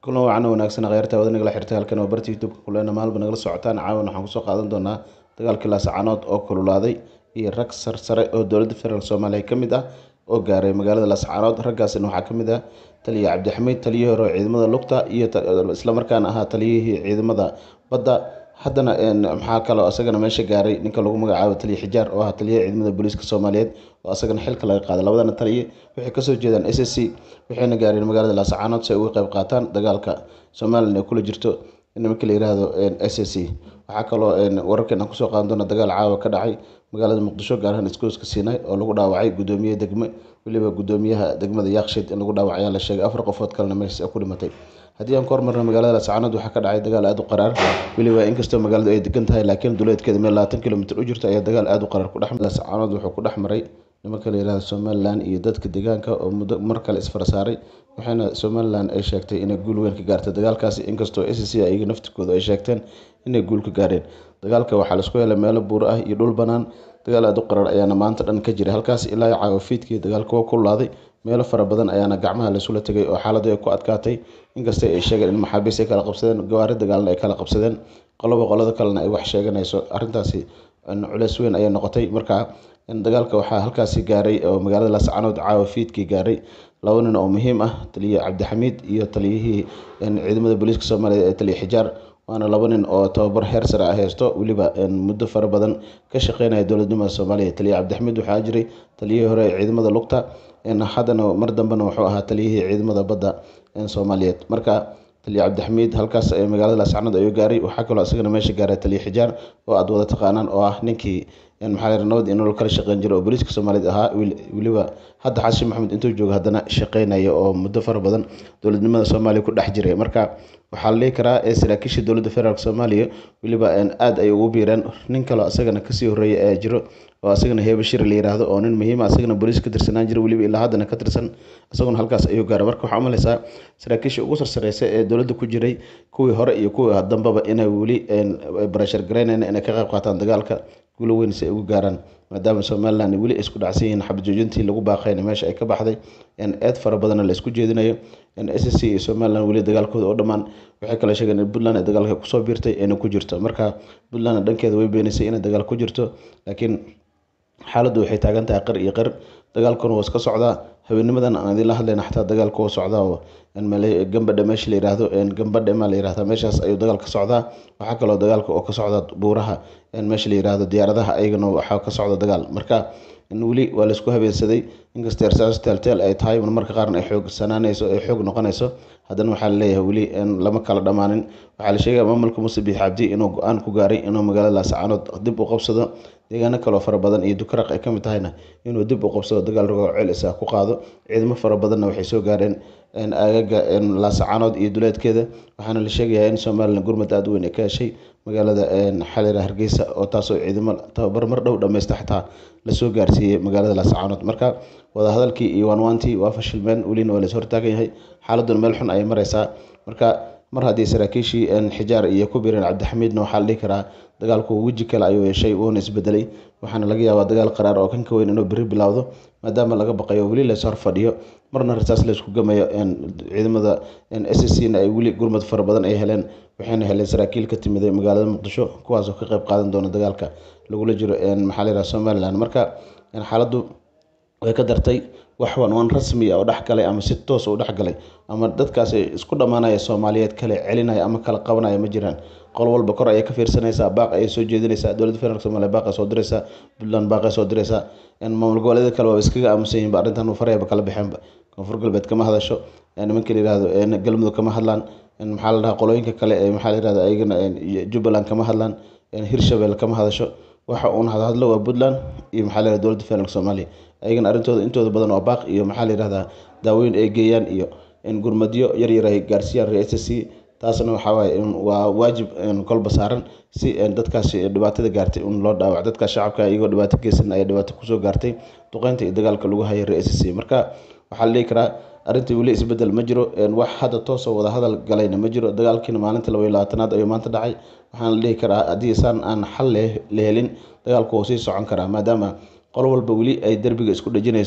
kulan wacan wanaagsan kheyrta wada nagala xirtay halkan waa barta youtube-ka kulena maalba nagala socotaan caawan waxaan kusoo qaadan doonaa dagaalkii laascaanood oo kululaaday iyo rag sarsare oo dowladda federaalk soomaaliya ka mid ah oo gaaray magaalada laascaanood raggaasina waxaa ka mid ah taliya cabdixamiid taliyihii hore oo ciidamada lugta iyo islamarkaana ahaa taliyihii ciidamada badda haddana maxaa kaloo isagana meesha gaaray ninka lagu magacaabo taliya xijaar oo ah taliyaha ciidamada booliiska soomaaliyeed oo isagana xilka laga qaaday labadana taliye waxay kasoo jeedaan s s c waxayna gaareen magaalada laascaanood si ay uga qayb qaataan dagaalka somalilan ee kula jirto nimanka la yiraahdo s s c waxaa kaloo wararkan aan kusoo qaadan doona dagaal caawa ka dhacay magaalada muqdisho gaar ahaan iskooska siinay oo lagu dhaawacay gudoomiye degme weliba gudoomiyaha degmada yakshed in lagu dhaawacay ayaa la sheegay afar qofood kalena meeshaas ku dhimatay haddii aan ku hormarno magaalada laascaanood waxaa ka dhacay dagaal aada u qaraar weliba inkastoo magaaladu ay degan tahay laakiin duleedkeeda meel labaatan kilomitr u jirta ayaa dagaal aada u qaraar kudhex laascaanood wuxuu ku dhex maray nimanka la yihahdo somalilan iyo dadka deegaanka oo muddo mar kale isfara saaray waxaana somalilan ay sheegtay inay guul weyn ka gaartay dagaalkaasi inkastoo s c iyaga naftirkooda ay sheegteen inay guul ka gaareen dagaalka waxaa laisku helay meelo buuro ah iyo dhul banaan dagaal aada u qaraar ayaana maanta dhan ka jiray halkaas ilaa caawa fiidkii dagaalka waa kululaaday meelo fara badan ayaana gacmaha laisula tegay oo xaaladdu ay ku adkaatay inkasta ay sheegeen in maxaabiis ay kala qabsadeen gawaari dagaalna ay kala qabsadeen qoloba qolada kalena ay wax sheeganayso arrintaasi culeys weyn ayay noqotay marka dagaalka waxaa halkaasi gaaray oo magaalada laascaanood caawa fiidkii gaaray laba nin oo muhiim ah taliye cabdixamiid iyo taliyihii ciidamada booliiska soomaaliya ee taliya xijaar waana laba nin oo tababar heer sare ah haysto weliba muddo fara badan ka shaqeynaya dowladnimada soomaaliya taliya cabdixamiid waxaa jiray taliyihii hore ee ciidamada lugta haddana mar dambena wuxuu ahaa taliyihii ciidamada badda soomaaliyeed marka taliya cabdixamiid halkaas magaalada laascaanood ayuu gaaray waxaa kaloo isagana meesha gaaray taliya xijaar oo aada wada taqaanaan oo ah ninkii maxaa nabad iyo nolol kala shaqeyn jira oo booliiska soomaaliyeed ahaa weliba hadda xasan maxamed intuu joogo haddana shaqeynaya oo muddo fara badan dowladnimada soomaaliya ku dhex jiray marka waxaa la dhihi karaa saraakiisha dowladda federaalk soomaaliya weliba aada ay ugu biireen nin kaloo isagana kasii horreeya ayaa jiro oo asagana heebe shir la yiraahdo oo nin muhiima asagana booliis ka tirsanaan jira weliba ilaa haddana ka tirsan isaguna halkaas ayuu gaaray marka waxaa umaleysaa saraakiisha ugu sarsareysa ee dowladda ku jiray kuwii hore iyo kuwii dambaba inay weli barashar gareynayn inay ka qayb qaataan dagaalka guulo weyn si ay ugu gaaraan maadaama somalilan weli isku dhacsan yihiin xabad joojintii lagu baaqayna meesha ay ka baxday eed fara badanna la isku jeedinayo s c iyo somalilan weli dagaalkooda oo dhammaan waxay kale sheegeen in puntland ay dagaalka kusoo biirtay ayna ku jirto marka puntland dhankeeda way beenaysay inay dagaal ku jirto laakiin xaaladdu waxay taagan tahay qar iyo qar dagaalkuna waa iska socdaa habeenimadan aan idinla hadlayna xataa dagaalku waa socdaa oo gambadha meesha la yiraahdo gambadhe maa la yirahdaa meeshaas ayuu dagaal ka socdaa waxaa kaloo dagaalka oo ka socda buuraha meesha la yiraahdo diyaaradaha ayagana waxaa ka socda dagaal marka weli waa laisku habeensaday inkasta ersaas teelteel ay tahay marmarka qaarna ay xoogsanaanayso ay xoog noqonayso haddana waxaa laleeyahay weli lama kala dhammaanin waxaa la sheegaya maamulka muuse biix cabdi inuu go-aan ku gaaray inuu magaalada laascaanood dib u qabsado deegaano kaloo fara badan iyo dukaraq ay ka mid tahayna inuu dib u qabsado dagaal rogo celis ah ku qaado ciidamo fara badanna waxay soo gaareen aagaga laascaanood iyo duleedkeeda waxaana la sheegayaa in somalilan gurmad aada u weyn ay ka heshay magaalada xalira hargeysa oo taasoo ciidamo tababar mar dhow dhammaysta xataa lasoo gaarsiiyey magaalada laascaanood marka wadahadalkii iyo waanwaantii waa fashilmeen welina waa lais hortaagan yahay xaaladuna meel xun ayay mareysaa marka mar haddii saraakiishii xijaar iyo ku biireen cabdixamiidna waxaa la dhihi karaa dagaalku weji kale ayuu yeeshay wuuna isbedelay waxaana laga yaabaa dagaal qaraar oo kan ka weyn inuu beri bilowdo maadaama laga baqayo weli lays hor fadhiyo marna rasaas laysku gamayo ciidamada s c na ay weli gurmad fara badan ay heleen waxayna heleen saraakiil ka timiday magaalada muqdisho kuwaasoo ka qayb qaadan doona dagaalka lagula jiro maxaa la yiraha somalilan marka xaaladdu way ka dartay wax wanwaan rasmi ah oo dhex galay ama si toos u dhex galay ama dadkaasi isku dhammaanaya soomaaliyeed kale celinaya ama kala qabanaya ma jiraan qol walba kor ayay ka fiirsanaysaa baaq ayay soo jeedinaysaa dowladda federaalk somalia baaqay soo diraysaa puntland baaqay soo diraysaa maamul goboleedyada kale waa iskaga aamusan yihin ba arrintan farayaba kala baxeenba koonfur galbeed kama hadasho nimanka la yirahdo galmudug kama hadlaan maxaa la dhahaa qolooyinka kale ee maxaa la yirahda ayagana jubbaland kama hadlaan hirshabelle kama hadasho waxa uun hadhadlo waa puntland iyo maxaa la yirahda dowladda federaalk soomaaliya ayagana arrintooda intooda badan waa baaq iyo maxaa la yirahdaa daaweyn ay geeyaan iyo gurmadyo yaryar ay gaarsiiyaan reer s c taasna waxaa waaye waa waajib kolba saaran si dadkaasi dhibaatada gaartay in loo dhaawac dadka shacabka iyagoo dhibaato geysan ayaa dhibaato kusoo gaartay duqeynta iyo dagaalka lagu hayay reer s c marka waxaa la dhihi karaa arrintii weli isbedel ma jiro wax hadda toosoo wada hadal galayna ma jiro dagaalkiina maalinta laba iyo labaatanaad ayuu maanta dhacay waxaana la dhihi karaa haddii saan aan xal la helin dagaalku wuu sii socon karaa maadaama qolo walba weli ay derbiga isku dhejinayso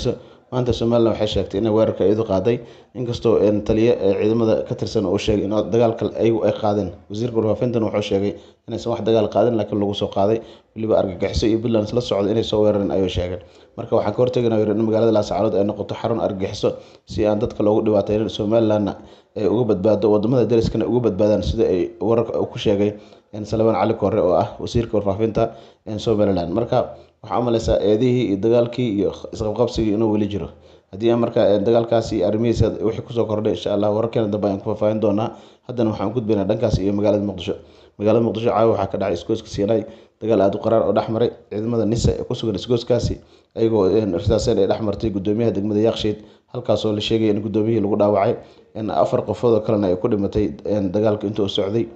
maanta somalilan waxay sheegtay inay weerarka iyadu qaaday inkastoo taliye ciidamada ka tirsan uu sheegay in dagaalka ayagu ay qaadeen wasiirka warfaafintan wuxuu sheegay inaysan wax dagaal qaadin laakiin lagu soo qaaday weliba argagixiso iyo puntland isla socda inay soo weerareen ayuu sheegay marka waxaan ka hortegaynaa yiri in magaalada laascaanood ay noqoto xarun argagixiso si aan dadka loogu dhibaateynin somalilandna ay uga badbaado wadamada dariskana uga badbaadaan sida ay wararka ku sheegay salmaan cali koore oo ah wasiirka warfaafinta somaliland marka waxaa umaleysaa eedihii iyo dagaalkii iyo isqabqabsigii inuu weli jiro haddii marka dagaalkaas iyo arrimihiisa wixii kusoo kordhay insha allah wararkeena dambe ayaan ku faahfaahin doonaa haddana waxaan gudbaynaa dhankaas iyo magaalada muqdisho magaalada muqdisho caawa waxaa ka dhacay isgooska siinay dagaal aada u qaraar oo dhex maray ciidamada nisa ee kusugan isgooskaasi ayagoo risaaseen ay dhex martay gudoomiyaha degmada yakshiid halkaasoo la sheegaya in gudoomiyihii lagu dhaawacay afar qofood oo kalena ay ku dhimatay dagaalka intuu socday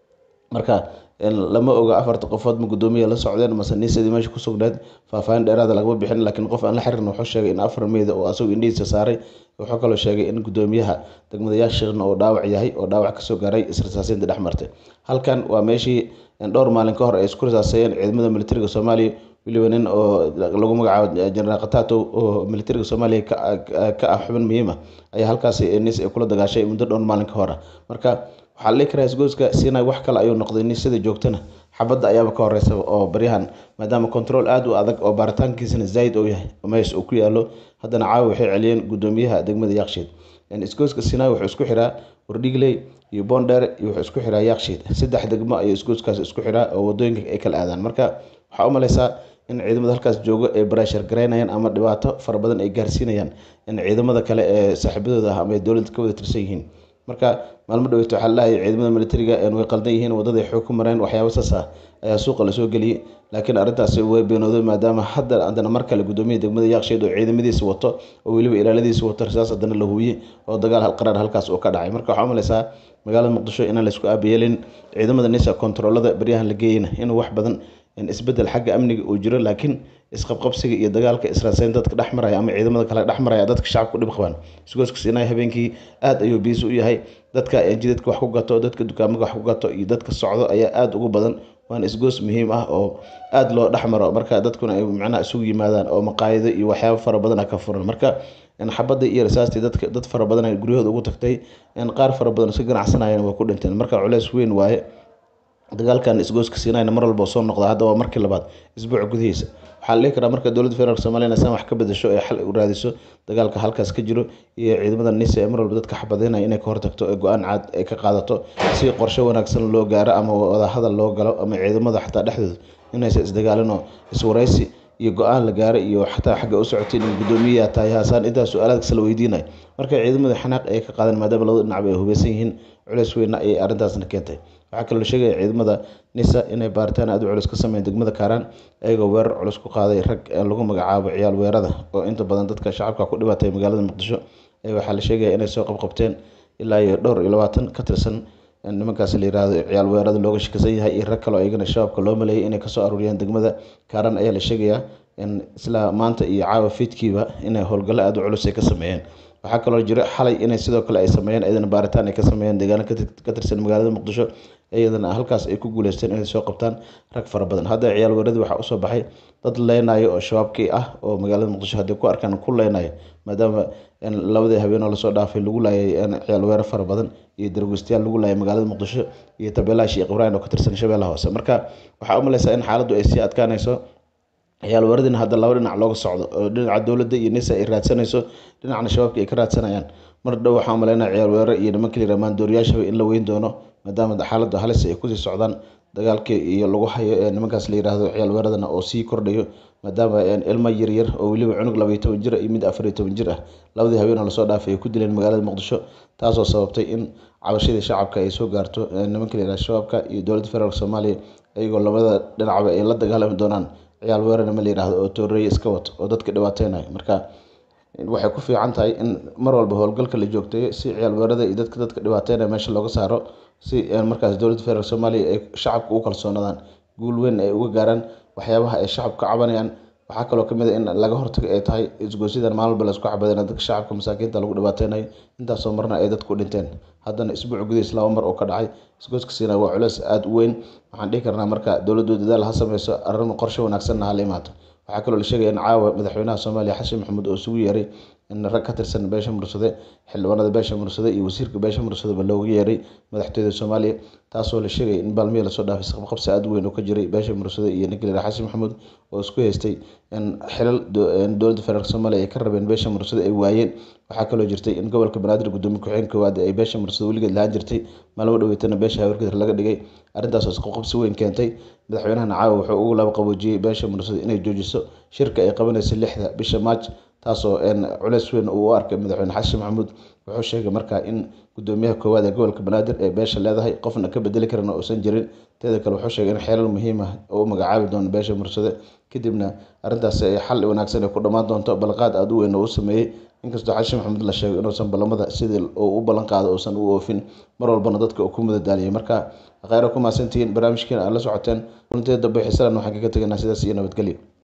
marka lama oga afarta qofood ma gudoomiya la socdeen mase nisadii meesha ku sugneed faahfaahin dheeraada lagama bixin laakiin qof aan la xirin wuxuu sheegay in afar meyda oo asagoo indhihiisa saaray wuxuu kaloo sheegay in gudoomiyaha degmada yakshiidna uu dhaawac yahay oo dhaawac kasoo gaaray israsaasinta dhex martay halkan waa meeshii dhowr maalin ka hor ay isku risaaseeyeen ciidamada militariga soomaaliya weliba nin oo lagu magacaabo jenaraal khatato oo militariga soomaaliya ka ah xubin muhiim ah ayaa halkaasi nis ay kula dagaashay muddo dhowr maalin ka hor ah marka waxaa la dhihi karaa isgooska sinai wax kale ayuu noqday nisada joogtana xabadda ayaaba ka horeysa oo baryahan maadaama control aada u adag oo baaritaankiisana zaid uu yahay meesha uu ku yaalo haddana caawa waxay celiyeen gudoomiyaha degmada yakshiid isgooska sinai wuxuu isku xiraa wardhigley iyo bondheer iyo wuxuu isku xiraa yakshiid saddex degmo ayuu isgooskaas isku xiraa oo wadooyinka ay kala aadaan marka waxaa u maleysaa in ciidamada halkaas joogo ay barashar garaynayaan ama dhibaato fara badan ay gaarsiinayaan in ciidamada kale ee saaxiibadooda ah ama ay dowladda ka wada tirsan yihiin marka maalmo dhaweyto waxaa lalahay ciidamada militariga way qaldan yihiin wadada ay xoog ku mareen waxyaaba saas ah ayaa suuqa lasoo geliyey laakiin arrintaasi way beenooday maadaama hadda haddana mar kale gudoomiyaha degmada yakshiid oo ciidamadiisa wato oo weliba ilaaladiisa wato risaas haddana la hubiyey oo dagaal halqaraar halkaas uu ka dhacay marka waxaa umaleysaa magaalada muqdisho inaan laysku aabayeelin ciidamada nisa kontaroolada baryahan la geeyana inuu wax badan isbedel xagga amniga uu jiro laakiin isqabqabsiga iyo dagaalka israaseyn dadka dhex maraya ama ciidamada kale dhex maraya dadka shacabka u dhib qabaan isgooska siinay habeenkii aada ayuu biisi u yahay dadka jidadka wax ku gato dadka dukaamada wax ku gato iyo dadka socdo ayaa aada ugu badan waana isgoos muhiim ah oo aada loo dhex maro marka dadkuna ay macnaha isugu yimaadaan oo maqaayido iyo waxyaabo fara badan ka furan marka xabadda iyo rasaastii dadka dad fara badan ay guryahooda ugu tagtay qaar fara badan iska ganacsanayeen waa ku dhinteen marka culeys weyn waaye dagaalkan isgooska siinayna mar walba soo noqda hadda waa markii labaad isbuuc gudihiisa waxaa la dhihi karaa marka dowladda federaalk somaliya san wax ka bedasho ee xal u raadiso dagaalka halkaas ka jiro iyo ciidamada nisa ee mar walba dadka xabadeynaya inay ka hortagto ee go-aan caad ay ka qaadato si qorshe wanaagsan loo gaaro ama wadahadal loo galo ama ciidamada xataa dhexdooda inaysa isdagaalin oo iswaraysi iyo go-aan la gaaro iyo xataa xagga u socotay in gudoomiyaha tahay haasaan intaas su-aalaad kasta la weydiinayo marka ciidamada xanaaq ay ka qaadeen maadaama labada dhinacba ay hubeysan yihiin culeys weyna ayay arrintaasna keentay waxaa kaloo la sheegaya ciidamada nisa inay baaritaan aada u culus ka sameeyeen degmada kaaraan ayagoo weerar culus ku qaaday rag lagu magacaabo ciyaal weerada oo inta badan dadka shacabka ku dhibaatay magaalada muqdisho waxaa la sheegaya inay soo qabqabteen ilaa iyo dhowr iyo labaatan ka tirsan nimankaas la yirahdo ciyaal weerada looga shakisan yahay iyo rag kaloo iyagana shabaabka loo maleeyay inay kasoo aruuriyeen degmada kaaraan ayaa la sheegayaa isla maanta iyo caawa fiidkiiba inay howlgallo aada u culus ay ka sameeyeen waxaa kaloo jira xalay inay sidoo kale ay sameeyeen iyadana baaritaan ay ka sameeyeen deegaano ka tirsan magaalada muqdisho iyadana halkaas ay ku guuleysteen inay soo qabtaan rag fara badan hadda ciyaal weeradii waxaa usoo baxay dad leynayo oo shabaabkii ah oo magaalada muqdisho hadday ku arkaan ku leynayo maadaama labadii habeenoo lasoo dhaafay lagu laayay ciyaal weerar fara badan iyo dargeystayaal lagu laayay magaalada muqdisho iyo tabeelaha sheekh ibraahim oo ka tirsan shabeellaha hoose marka waxaa u maleysaa in xaaladdu ay sii adkaanayso ciyaal weeradina hadda laba dhinac looga socdo oo dhinaca dowladda iyo nisa ay raadsanayso dhinacna shabaabka ay ka raadsanayaan mar dhow waxaa umaleynaya ciyaal weerar iyo nimanka la yiraha maandooriyaashaba in la weyn doono maadaama xaaladdu halis ay kusii socdaan dagaalkii iyo lagu hayo ee nimankaas la yiraahdo ciyaal weeradana oo sii kordhayo maadaama ilmo yaryar oo weliba cunug labaiyo toban jir iyo mid afar iyo toban jir ah labadii habeen oo lasoo dhaafay ay ku dileen magaalada muqdisho taasoo sababtay in cabashadii shacabka ay soo gaarto nimanka la yiraha shabaabka iyo dowladda federaalk soomaaliya iyagoo labada dhinacba ay la dagaalami doonaan ciyaal weerarna ma la yiraahdo oo tooreeye iska wato oo dadka dhibaateynayo marka waxay ku fiican tahay in mar walba howlgalka la joogteeyo si ciyaal weerada iyo dadka dadka dhibaateynaya meesha looga saaro si markaas dowladda federaalk soomaaliya ay shacabka ugu kalsoonaadaan guul weyn ay uga gaaraan waxyaabaha ay shacabka cabanayaan waxaa kaloo kamid a in laga hortago ay tahay isgoosyadan maalin walba laisku xabadeen dadka shacabka masaakiinta lagu dhibaateynayo intaasoo marna ay dadku dhinteen haddana isbuuc gudihiis laba mar oo ka dhacay isgooska siina waa culeys aada u weyn waxaan dhihi karnaa marka dowladdu dadaal ha sameyso arrin qorshe wanaagsanna ha la imaato waxaa kaloo la sheegaya in caawa madaxweynaha soomaaliya xasan maxamuud oo isugu yeeray in rag ka tirsan beesha mursade xildhibaanada beesha mursade iyo wasiirka beesha mursadeba loogu yeeray madaxtooyada soomaaliya taasoo la sheegay in baalmihii lasoo dhaafay isqabqabsi aada u weyn oo ka jiray beesha mursade iyo ninka la xasan maxamuud oo isku haystay in xilal dowladda federaalk soomaaliya ay ka rabeen beesha mursade ay waayeen waxaa kaloo jirtay in gobolka banaadir gudoomiye ku-xigeen koowaad ay beesha mursade weligeed lahaan jirtay maalmo dhaweetana beesha hawargedir laga dhigay arrintaasoo isqabqabsi weyn keentay madaxweynahana caawa wuxuu ugu laba qaboojiyey beesha mursade inay joojiso shirka ay qabanaysa lixda bisha maaj taasoo culeys weyn uu u arkay madaxweyne xasan maxamuud wuxuu sheegay markaa in gudoomiyaha koowaad ee gobolka banaadir ee beesha leedahay qofna ka bedeli karana uusan jirin teeda kale wuxuu sheegay in xeelal muhiim ah oo u magacaabi doono beesha mursade kadibna arrintaasi ay xal wanaagsan ay ku dhammaan doonto balqaad aada u weyn oo u sameeyey inkastoo xasan maxamuud la sheegay inuusan ballamada sidii uu u ballan qaado uusan u oofin mar walbana dadka uu ku mudadaaliyay marka kheyra ku mahadsantihiin barnaamijkiina aad la socoteen kulanteeda dambe xiisalan waxaan kaga tegaynaa sidaas iyo nabadgelyo